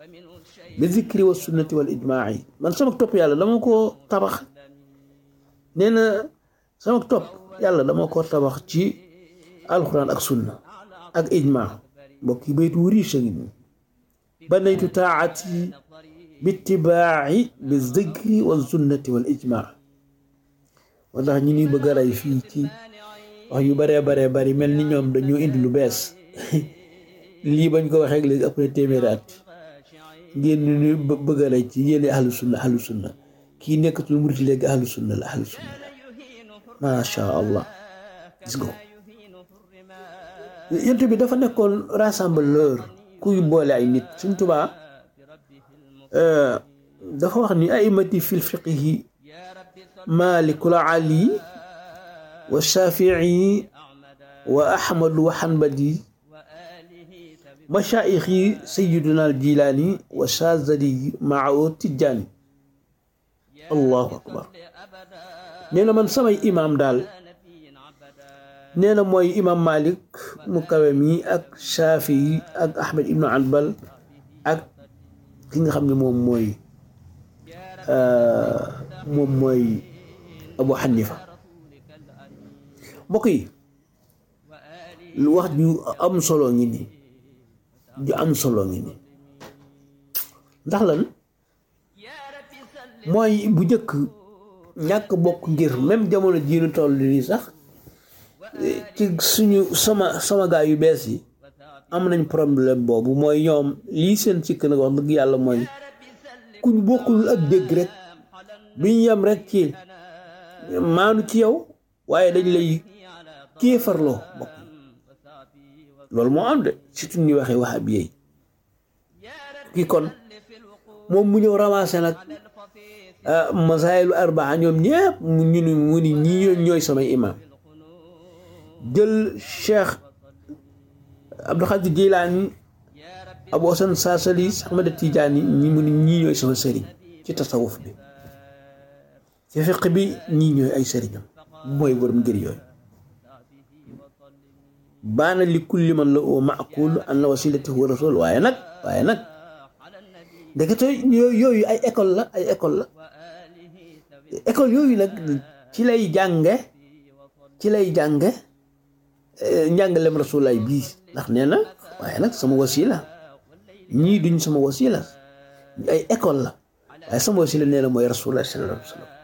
bi zikri wa sunnati wal ijmaai man sama topp yàlla dama ko tabax nee na sama topp yàlla dama ko tabax ci alquran ak sunna ak ijma mbokk yi baytu wu riche ngi nii banaytu taati bitibaaci bi zikri wa sunnati wal ijma moo tax ñu ñuy bëgg a rey fii ci wax yu baree baree bari mel ni ñoom dañoo indi lu bees lii bañ ko waxee léegi après téeméeri at ngeen ñu bëgg a rey ci yéene ahlu sunna ahlu sunna kii nekkatul murit léegi ahlu sunna la ahlu sunna la macha allah gis nga yent bi dafa nekkoon rassembleur kuy boole ay nit suñ tubaa dafa wax ni aimati fil fiqihi malikul ali wa shafii wa ahmadu wa hanbali mashaayixi sayiduna al jilaani wa shazali mao tijjaani allahu akbar nee na man samay imaam daal nee na mooy imaam malik mu kawe mi ak shafii ak ahmed ibnu hanbal ak ki nga xam ne moom mooy moom mooy abu xanifa mbokk yi lu wax ju am solo ngi nii ju am solo ngi nii ndax lan mooy bu njëkk ñàkk bokk ngir même jamono jii nu toll nii sax ci suñu sama sama gaa yu bees yi am nañ problème boobu mooy ñoom lii seen sikk nag wax dëgg yàlla mooy kuñ bokkul ak dégg rek biñ yem rek ci maanu ci yow waaye dañ lay kéefarloo bokk loolu moo am de surtout ñuy waxee wax ab yeey kii kon moom mu ñëw ramassé nag masaayilu arbaa ñoom ñëpp mu ñu ni mu ni ñii ñooy samay imam jël cheikh Abdul Xaadir Jilaani Abu Hasan Saasali Ahmad Tijaani ñi mu ni ñii ñooy sama sëriñ ci tasawuf bi ci fiq bi ñii ñooy ay sëriñam mooy borom ngir yooyu baana li kulli man la oo maaqul an la wasilati huwa rasul waaye nag waaye nag ndekete yooyu ay école la ay école la école yooyu nag ci lay jànge ci lay jànge njàngalem rasulaay bii ndax nee na waaye nag sama wasila ñii duñ sama wasila ay école la waaye sama wasila nee na mooy rasulaay sallallahu alayhi wa sallam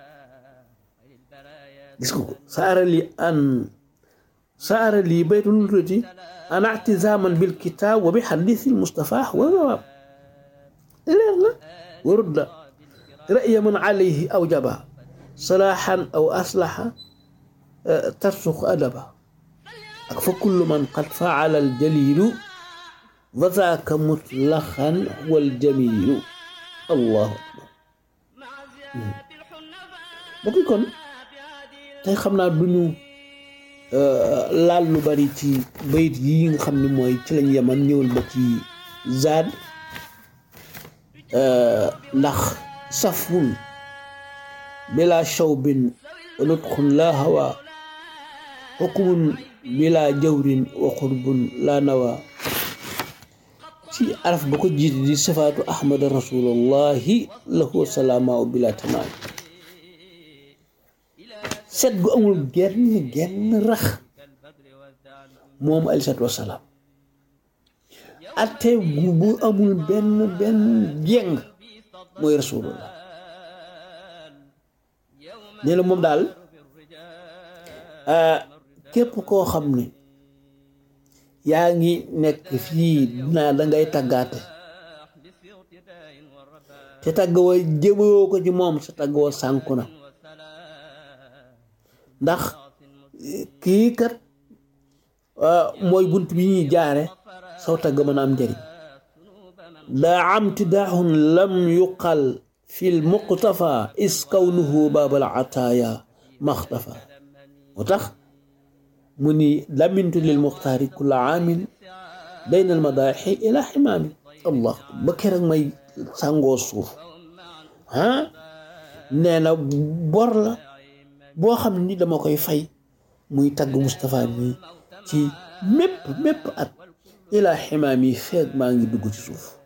gis ko saara li an saara lii baytul tuuti an ictisaaman bil kitaab wa bi xadiisi Mustafa wa sawaab leer na warudda ra'ya man alayhi awjaba salaaxan aw aslaxa tarsuq adaba ak fa kullu man qad faala al jaliilu wa zaaka mutlaxan wal jamiilu allahu akbar bokk kon tey xam naa duñu laal lu bari ci bayit yi nga xam ne mooy ci lañ yeman ñëwal ba ci zaad ndax safun bila shawbin wa nutxun la hawa xukumun bila jawrin wa xurbun la nawa ci araf ba ko jiite di sifaatu ahmada rasulullahi lahu salaama bila tamaam set gu amul genn genn rax moom aleyhi salaatu wasalaam atte gu bu amul benn benn jeng mooy rasulullah nee na moom daal képp koo xam ne yaa ngi nekk fii dinaa dangay tàggaate te tàgg wa jëmewoo ko ci moom sa tàgg wa sànku na ndax kii kat mooy bunt bi ñuy jaare saw tagg mën a am njëriñ daa am tidaaxun lam yuqal fi l muqtafa is kawnuhu baabal ataaya maxtafa moo tax mu ni lamintu lil muxtaari kulla aamin bayna al madaaxi ila ximaami allah ba keroog may sàngoo suuf ah nee na bor la boo xam ni dama koy fay muy tagg Moustapha mi ci mépp mépp at ilaa ximaam yi feeg maa ngi dugg ci suuf